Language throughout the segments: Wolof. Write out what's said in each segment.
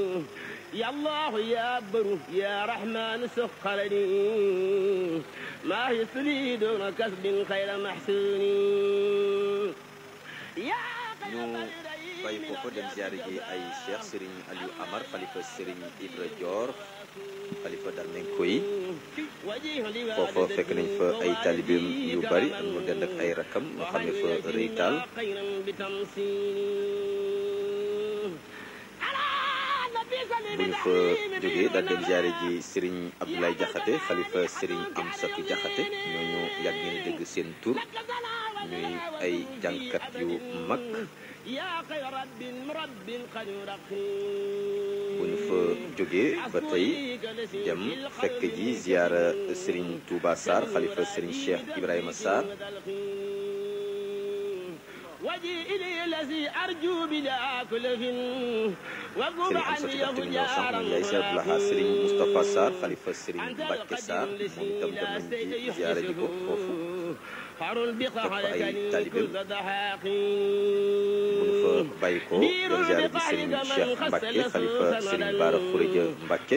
يا الله يا بر يا رحمن سخر لي ما يسري دون كسب خير محسون يا ñu bàyyi foofu dem ziare ji ay cheikh Serigne Aliou Amar xalifa Serigne Ibra Dior xalifa Darmenko yi foofa fekk nañ fa ay talibeem yu bari ak mu dend ak ay rakam ñu xam ne fa rëy taal bu ñu fa jógee daal dem ziare ji Serigne Abdoulaye Diakhaté xalifa Serigne Amsatou Diakhaté ñooñu yàgg ngeen dégg seen tur ñuy ay jànkat yu mag bu ñu fa jógee ba tey dem fekk ji ziara Serigne Touba Sarr xalifa Serigne Cheikh Ibrahima Sarr Serigne Amsatou Diakhaté mi ñëw sànq nañ yaay Cheikh Abdoulaha Serigne Moustapha Sarr xalifa Serigne Mbacke Sarr moom itam dem nañ ci ziara ji ko foofu topp ay talibeem bu ñu fa bàyyi ko dem ziara ji Serigne Cheikh Mbacke xalifa Serigne Bara Khourédia Mbacke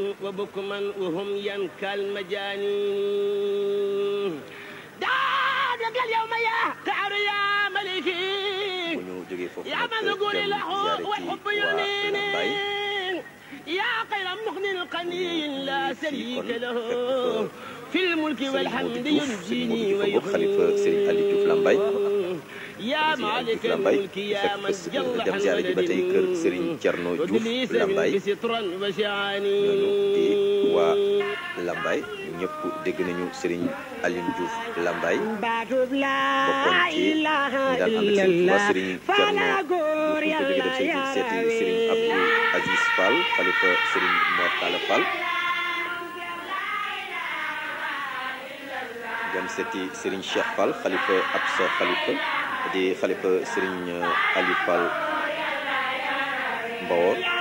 bu ñu jógee foofu nag dem ziara ji waa Lambaye يا خير مغن قني لا شريك له في الملك Serigne والحمد Modou Diouf Serigne ينجيني Modou Diouf xalifa Serigne Aliou Diouf Lambaye يا مالك الملك يا من جل dem ziara ji ba tey kër Serigne Thierno Diouf Lambaye بسترا وشعاني ñooñu di waa Lambaye ñëpp dégg nañu Serigne Aliou Diouf Lambaye baatub laa bokkoon ci ñi daan ànd ak seen Touba Serigne Thierno Diouf ñu ko jógee dem seeti seeti Serigne Abdou Aziz Fall xalifa Serigne Mor Talla Fall dem seeti Serigne Cheikh Fall xalifa Absa xalifa di xalifa Serigne Aliou Fall Mbawor